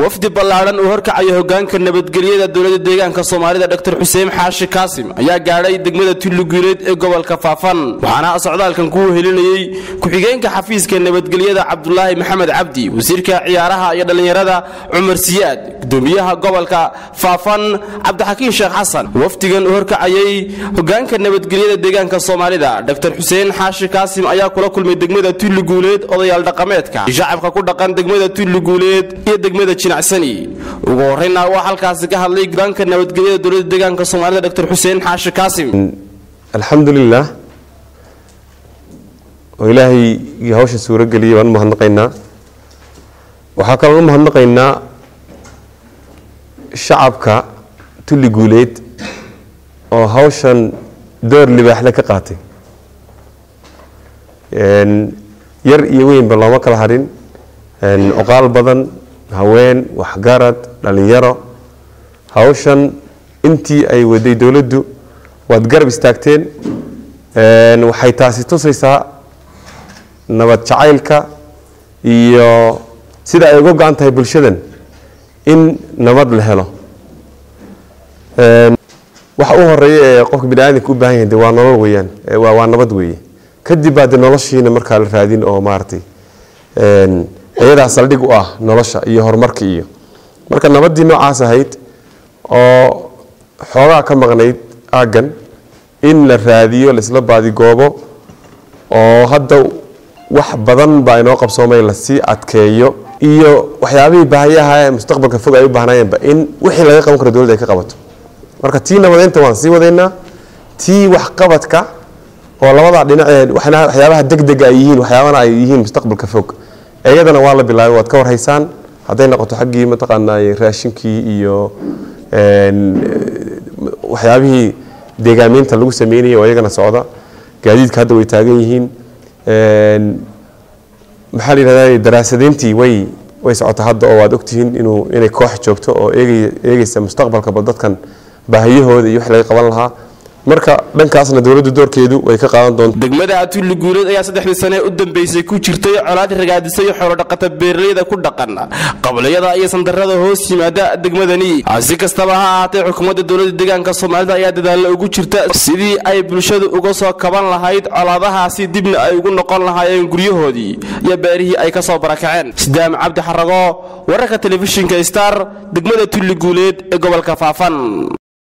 wafdi ballaadhan uu horkacayo hogaanka nabadgelyada dowlada deegaanka soomaalida dr xuseen xaashi kaasim ayaa gaadhay degmada tulluguuleed ee gobolka faafan waxaana socdaalkan kuu helinayey ku-xigeenka xafiiska nabadgelyada cabdulaahi maxamed cabdi wasiirka ciyaaraha iyo dhallinyarada cumar siyaad gudoomiyaha gobolka faafan cabdixakiin sheekh xasan wafdigan uu horkacayey hogaanka nabadgelyada deegaanka soomaalida dr xuseen xaashi kaasim ayaa kula kulmay degmada tulluguuleed odayaal dhaqameedka shacabka ku dhaqan degmada tulluguuleed iyo degmada jinacsani ugu horreyna waa halkaasi ka hadlay hogaanka nabadgelyada dowlada deegaanka soomaalida dr xuseen xaashi kaasim alxamdulilah oo ilaahay hawsha suuro geliyay baan u mahadnaqaynaa waxaa kaloo u mahadnaqaynaa shacabka tulli guuleed oo hawshan door libaaxle ka qaatay yar iyo weynba looma kala hadhin oqaal badan haween waxgarad dhalinyaro hawshan intii ay waday dowladdu waad garab istaagteen waxay taasi tusaysaa nabad jacaylka iyo sida ay uga go-an tahay bulshadan in nabad la helo waxa u horeeya ee qofka bini aadamka u baahan yahay de waa nolol weeyaan waa nabad weeye kadib baa de noloshiina markaa la raadin oo maaragtay iyadaa saldhig u ah nolosha iyo horumarka iyo marka nabaddii noocaas ahayd oo xoogaa ka maqnayd aaggan in la raadiyo laisla baadigoobo oo hadda wax badan baa inoo qabsoomay lasii adkeeyo iyo waxyaabihii baahayaha ee mustaqbalka fog ay u baahnaayeenba in wixii laga qaban karo dowladda ay ka qabato marka tii nabadeynta waan sii wadaynaa tii waxqabadka oo labadaa dhinacee waxyaabaha degdega ay yihiin waxyaabana ay yihiin mustaqbalka fog iyadana waa la bilaabay waad ka warhaysaan hadday noqoto xaggii mataqaanaa raashinkii iyo waxyaabihii deegaameynta lagu sameynayay oo iyagana socda gaadiidka hadda way taagan yihiin maxaa la yidhahdaa daraasadeyntii way way socota hadda oo waad ogtihiin inuu inay koox joogto oo eegay eegaysa mustaqbalka bal dadkan baahiyahooda iyo wax laga qaban lahaa marka dhankaasna dowladdu doorkeedu way ka qaadan doonta degmada tulli guuleed ayaa saddexdii sane u dambeysay ku jirtay colaad ragaadisay xoolodhaqata beeralayda ku dhaqan qabliyada iyo sandarada hoos yimaada degmadani si kastaba ha ahaatee xukuumadda dowlada deegaanka soomaalida ayaa dadaalla ugu jirta sidii ay bulshadu uga soo kaban lahayd colaadahaasi dibna ay ugu noqon lahaayeen guryahoodii iyo beerihii ay ka soo barakaceen sidaam cabdi xarago wararka telefishinka star degmada tulli guuleed ee gobolka faafan